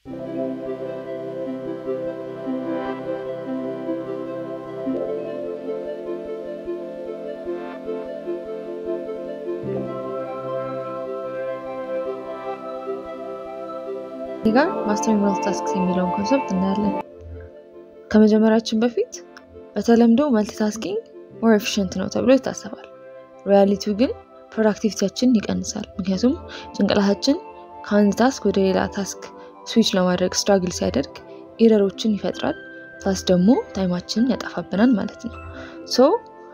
እዚህ ጋር ማስተሪንግ መልቲታስክስ የሚለውን ኮንሰፕት እናያለን። ከመጀመራችን በፊት በተለምዶ መልቲታስኪንግ ሞር ኤፊሽንት ነው ተብሎ ይታሰባል። ሪያሊቲው ግን ፕሮዳክቲቪቲያችን ይቀንሳል። ምክንያቱም ጭንቅላታችን ከአንድ ታስክ ወደ ሌላ ታስክ ስዊች ለማድረግ ስትራግል ሲያደርግ ኢረሮችን ይፈጥራል። ታስ ደግሞ ታይማችንን ያጠፋብናል ማለት ነው። ሶ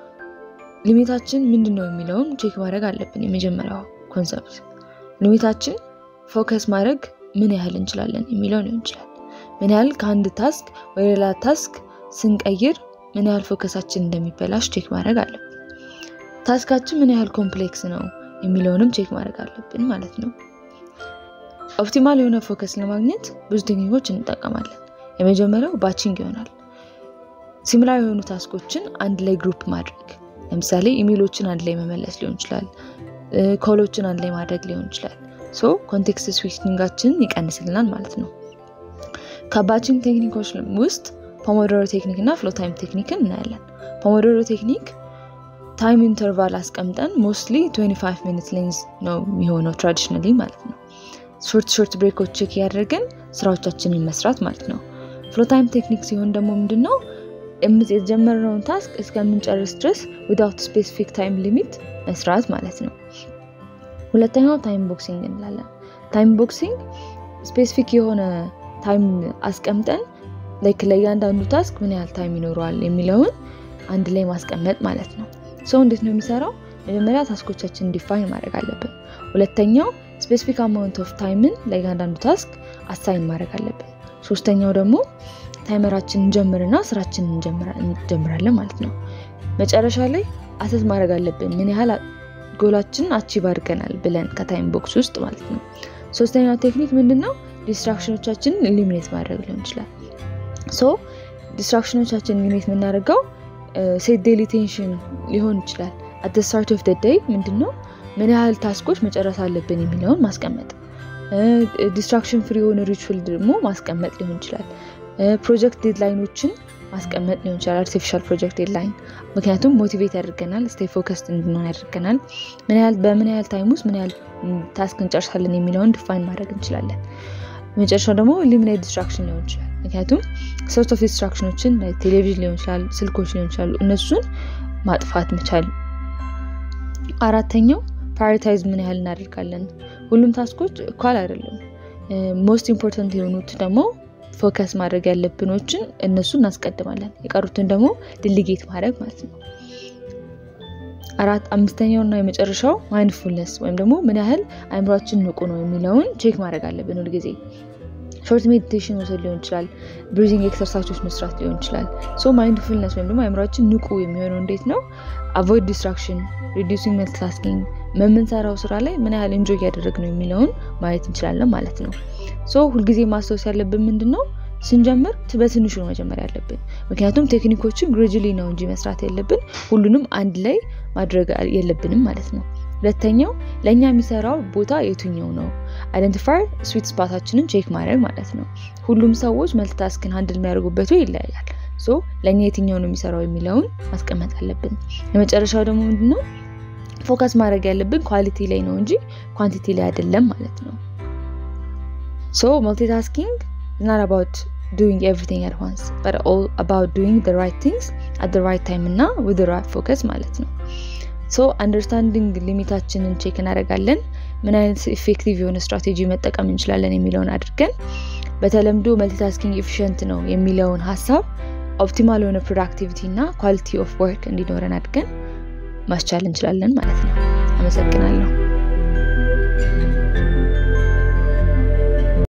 ሊሚታችን ምንድን ነው የሚለውን ቼክ ማድረግ አለብን። የመጀመሪያው ኮንሰፕት ሊሚታችን ፎከስ ማድረግ ምን ያህል እንችላለን የሚለው ሊሆን ይችላል። ምን ያህል ከአንድ ታስክ ወደ ሌላ ታስክ ስንቀይር ምን ያህል ፎከሳችን እንደሚበላሽ ቼክ ማድረግ አለብን። ታስካችን ምን ያህል ኮምፕሌክስ ነው የሚለውንም ቼክ ማድረግ አለብን ማለት ነው። ኦፕቲማል የሆነ ፎከስ ለማግኘት ብዙ ቴክኒኮች እንጠቀማለን። የመጀመሪያው ባቺንግ ይሆናል። ሲሚላር የሆኑ ታስኮችን አንድ ላይ ግሩፕ ማድረግ፣ ለምሳሌ ኢሜሎችን አንድ ላይ መመለስ ሊሆን ይችላል። ኮሎችን አንድ ላይ ማድረግ ሊሆን ይችላል። ሶ ኮንቴክስት ስዊችንጋችንን ይቀንስልናል ማለት ነው። ከባቺንግ ቴክኒኮች ውስጥ ፖሞዶሮ ቴክኒክ እና ፍሎ ታይም ቴክኒክን እናያለን። ፖሞዶሮ ቴክኒክ ታይም ኢንተርቫል አስቀምጠን ሞስትሊ 25 ሚኒት ሌንዝ ነው የሚሆነው ትራዲሽናሊ ማለት ነው። ሾርት ሾርት ብሬኮች ቼክ እያደረግን ስራዎቻችንን መስራት ማለት ነው። ፍሎ ታይም ቴክኒክ ሲሆን ደግሞ ምንድነው የጀመርነውን ታስክ እስከምንጨርስ ድረስ ዊዳውት ስፔሲፊክ ታይም ሊሚት መስራት ማለት ነው። ሁለተኛው ታይም ቦክሲንግ እንላለን። ታይም ቦክሲንግ ስፔሲፊክ የሆነ ታይም አስቀምጠን ላይክ ለእያንዳንዱ ታስክ ምን ያህል ታይም ይኖረዋል የሚለውን አንድ ላይ ማስቀመጥ ማለት ነው። ሰው እንዴት ነው የሚሰራው? መጀመሪያ ታስኮቻችን ዲፋይን ማድረግ አለብን። ሁለተኛው ስፔሲፊክ አማውንት ኦፍ ታይምን ለእያንዳንዱ ታስክ አሳይን ማድረግ አለብን። ሶስተኛው ደግሞ ታይመራችን እንጀምርና ስራችን እንጀምራለን ማለት ነው። መጨረሻ ላይ አሰስ ማድረግ አለብን ምን ያህል ጎላችን አቺቭ አድርገናል ብለን ከታይም ቦክስ ውስጥ ማለት ነው። ሶስተኛው ቴክኒክ ምንድን ነው? ዲስትራክሽኖቻችንን ኢሊሚኔት ማድረግ ሊሆን ይችላል። ሶ ዲስትራክሽኖቻችንን ኢሊሚኔት የምናደርገው ሴት ዴይሊ ቴንሽን ሊሆን ይችላል። አት ስታርት ኦፍ ደይ ምንድን ነው ምን ያህል ታስኮች መጨረስ አለብን የሚለውን ማስቀመጥ፣ ዲስትራክሽን ፍሪ የሆነ ሪቹል ደግሞ ማስቀመጥ ሊሆን ይችላል። ፕሮጀክት ዴድላይኖችን ማስቀመጥ ሊሆን ይችላል። አርቲፊሻል ፕሮጀክት ዴድላይን ምክንያቱም ሞቲቬት ያደርገናል፣ ስቴይ ፎከስድ እንድንሆን ያደርገናል። ምን ያህል በምን ያህል ታይም ውስጥ ምን ያህል ታስክ እንጨርሳለን የሚለውን ዲፋይን ማድረግ እንችላለን። መጨረሻው ደግሞ ኢሊሚኔት ዲስትራክሽን ሊሆን ይችላል። ምክንያቱም ሶርት ኦፍ ዲስትራክሽኖችን ቴሌቪዥን ሊሆን ይችላል፣ ስልኮች ሊሆን ይችላሉ። እነሱን ማጥፋት መቻል። አራተኛው ፕራዮሪታይዝ ምን ያህል እናደርጋለን። ሁሉም ታስኮች እኳል አይደለም። ሞስት ኢምፖርታንት የሆኑት ደግሞ ፎከስ ማድረግ ያለብኖችን እነሱ እናስቀድማለን። የቀሩትን ደግሞ ድልጌት ማድረግ ማለት ነው። አራት አምስተኛው እና የመጨረሻው ማይንድፉልነስ ወይም ደግሞ ምን ያህል አእምሯችን ንቁ ነው የሚለውን ቼክ ማድረግ አለብን ሁልጊዜ። ሾርት ሜዲቴሽን መውሰድ ሊሆን ይችላል። ብሪዚንግ ኤክሰርሳይዞች መስራት ሊሆን ይችላል። ሶ ማይንድፉልነስ ወይም ደግሞ አእምሯችን ንቁ የሚሆነው እንዴት ነው? አቮይድ ዲስትራክሽን፣ ሪዲዩሲንግ መልቲታስኪንግ በምንሰራው ስራ ላይ ምን ያህል እንጆይ እያደረግ ነው የሚለውን ማየት እንችላለን ማለት ነው። ሶ ሁልጊዜ ማስታወስ ያለብን ምንድን ነው ስንጀምር በትንሹ ነው መጀመር ያለብን። ምክንያቱም ቴክኒኮችን ግሬጁሊ ነው እንጂ መስራት ያለብን ሁሉንም አንድ ላይ ማድረግ የለብንም ማለት ነው። ሁለተኛው ለእኛ የሚሰራው ቦታ የቱኛው ነው አይደንቲፋይ ስዊት ስፓታችንን ቼክ ማድረግ ማለት ነው። ሁሉም ሰዎች መልቲታስክን ሀንድል የሚያደርጉበት ይለያያል። ሶ ለእኛ የትኛው ነው የሚሰራው የሚለውን ማስቀመጥ አለብን። የመጨረሻው ደግሞ ምንድነው ፎከስ ማድረግ ያለብን ኳሊቲ ላይ ነው እንጂ ኳንቲቲ ላይ አይደለም ማለት ነው። ሶ መልቲታስኪንግ is not about doing everything at once but all about doing the right things at the right time እና with the right focus ማለት ነው። ሶ አንደርስታንዲንግ ሊሚታችንን ቼክ እናደርጋለን። ምን አይነት ኢፌክቲቭ የሆነ ስትራቴጂ መጠቀም እንችላለን የሚለውን አድርገን በተለምዶ መልቲታስኪንግ ኤፊሽንት ነው የሚለውን ሀሳብ ኦፕቲማል የሆነ ፕሮዳክቲቪቲ እና ኳሊቲ ኦፍ ወርክ እንዲኖረን አድርገን ማስቻል እንችላለን ማለት ነው። አመሰግናለሁ።